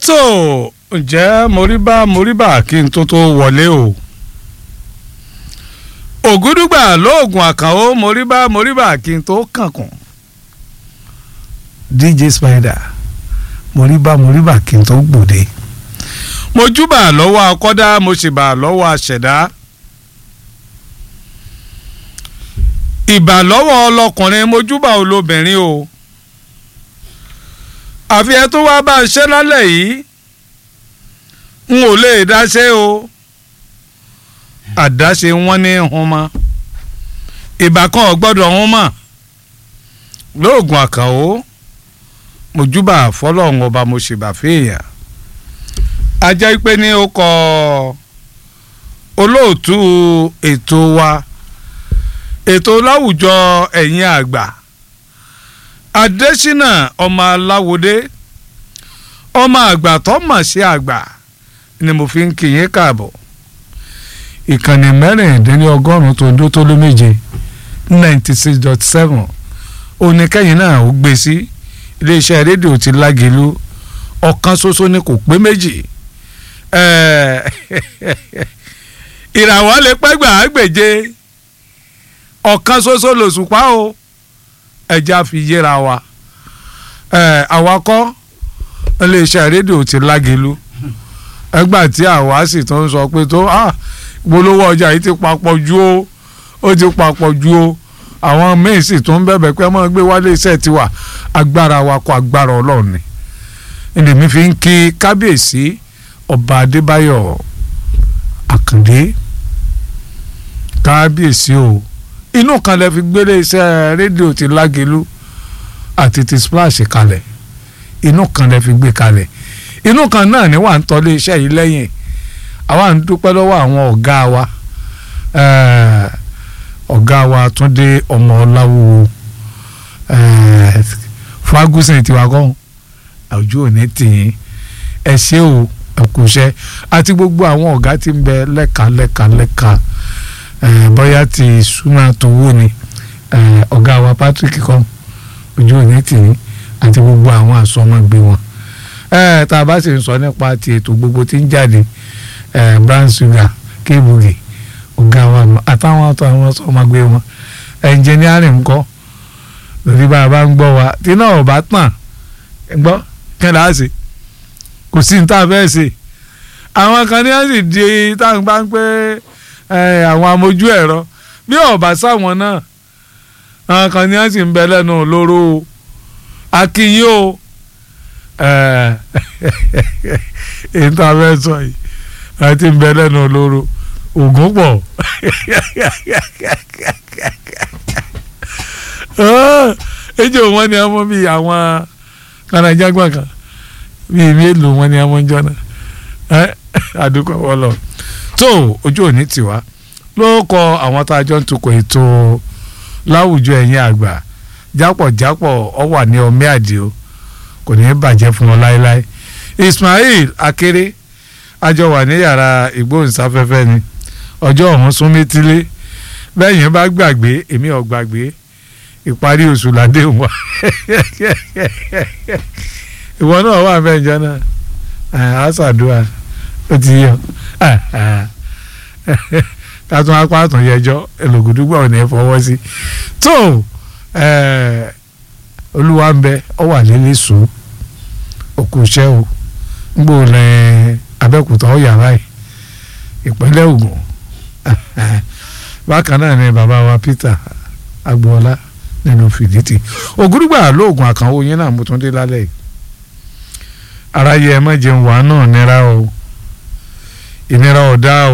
so ǹjẹ́ moríbá moríbá kí n tó tó wọlé o ògúdùgbà lóògùn àkànó moríbá moríbá kí n tó kànkùn dj spider moríbá moríbá kí n tó gbòde mo júbà lọ́wọ́ akọ́dá mo sì bà lọ́wọ́ àṣẹ̀dá ìbà lọ́wọ́ ọlọkùnrin mo júbà olóbìnrin o àfi ẹ tó wá bá a ṣe lálẹ́ yìí n ò lè dáṣe o àdáṣe wọn ní hun mọ́ ìbà kan ò gbọ́dọ̀ hun mọ́ lóògùn àkànó mo júbà fọlọ́run ọba mo sì bà fèèyàn ajá pé ní ó kọ olóòtú ètò wa ètò láwùjọ ẹ̀yin àgbà adésínà ọmọ aláwòdé ọmọ àgbà tó mọ̀ sí àgbà ni mo fi ń kí yín káàbọ̀ ìkànnì mẹ́rìndínlọ́gọ́rùn-ún tó ń dó tó lé méje ninety six dot seven oníkẹ́yìn náà ó gbé sí iléeṣẹ́ rédíò ti lágẹ̀lú ọ̀kan ṣoṣo ni kò pé méjì ìràwọ̀ lè pẹ́ gbà á gbèje ọ̀kan ṣoṣo lòṣùpá o ẹja fi yéra wa àwa kọ́ iléeṣẹ́ rédíò ti lágẹ̀lú ẹgbà tí àwa sì tó ń sọ pé tó polówó ọjà yìí ti papọ̀ ju o ó ti papọ̀ ju o àwọn míín sì tún ń bẹ̀bẹ̀ pé ọmọ gbé wálé iṣẹ́ tiwa agbára wa kọ agbára ọlọ́run ni èmi fi ń kí kábíyèsí ọba adébáyọ̀ àkàndé kábíyèsí o inú kan lè fi gbélé iṣẹ́ rédíò ti lágẹ̀lú àti ti splash kalẹ̀ inú kan lè fi gbé kalẹ̀ inú kan náà ni wà ń tọ́lé iṣẹ́ yìí lẹ́yìn àwa ń dúpẹ́ lọ́wọ́ àwọn ọ̀gá wa ọ̀gá wa túndé ọmọ ọláwo fagusin tiwa kọ́ àwùjọ òní tìyín ẹ ṣé o ẹ kú iṣẹ́ àti gbogbo àwọn ọ̀gá tí ń bẹ lẹ́ka lẹ́ka lẹ́ka bóyá ti súnmọ́ tó wó ni ọ̀gá wa patrick kọ́ ojú òní tìyín àti gbogbo àwọn àsọmọgbé wọn ẹ tá a bá sì ń sọ nípa ti ètò gbogbo tí ń jáde ẹ brown sugar kébùgì ọ̀gá wa àtàwọn àtọ àwọn ọmọgbé wọn ẹnjìnírìn ńkọ́ lórí bá a bá ń gbọ́ wa tí náà ò bá tàn gbọ́ kí ni a ṣe kò sí ní tá a fẹ́ ṣe àwọn kan ní wọ́n sì di táwọn bá ń pé àwọn amójú ẹ̀rọ bí ọ̀bá sáwọn náà àwọn kan ní wọ́n sì ń bẹ lẹ́nu olóró akínyìn o èyí tó a fẹ́ sọ yìí àti ń bẹ lẹ́nu olóró ògùn pọ̀ ejò wọn ni ọmọ bíi àwọn kanajágbọ̀n kan bíi mélòó wọn ni ọmọ ń jọ́nà àdúgbò wọn lọ tó ojú òní tiwa ló kọ àwọn tá a jọ ń tukọ̀ ètò láwùjọ ẹ̀yìn àgbà jápọ̀jápọ̀ ọ wà ní ọmí àdìo kò ní í bàjẹ́ fún wọn láéláé Ismail Akéré àjọ wà ní yàrá ìgbóhùnsáfẹ́fẹ́ ni ọjọ́ ọ̀hún sún métílé bẹ́yìn bá gbàgbé èmi ò gbàgbé ìparí oṣù ládé wa ìwọ náà wà mẹ́jọ náà àṣàdúrà ó ti yọ kátó apá àtún yẹjọ ẹlògùdúgbà ò ní fọwọ́ sí tó olúwa ń bẹ ọ wà lélẹ̀ sùn òkú iṣẹ́ o ń gbò lẹ abẹ́òkúta ọ yàrá yìí ìpínlẹ̀ Ògùn bákan náà ni bàbá wa Peter agboola nínú fìdítì ògúrúgbà lóògùn àkànwó yín náà mo tún dé lálẹ́ yìí aráyé ẹ má jẹun wàá náà nira o ìnira ọ̀dá o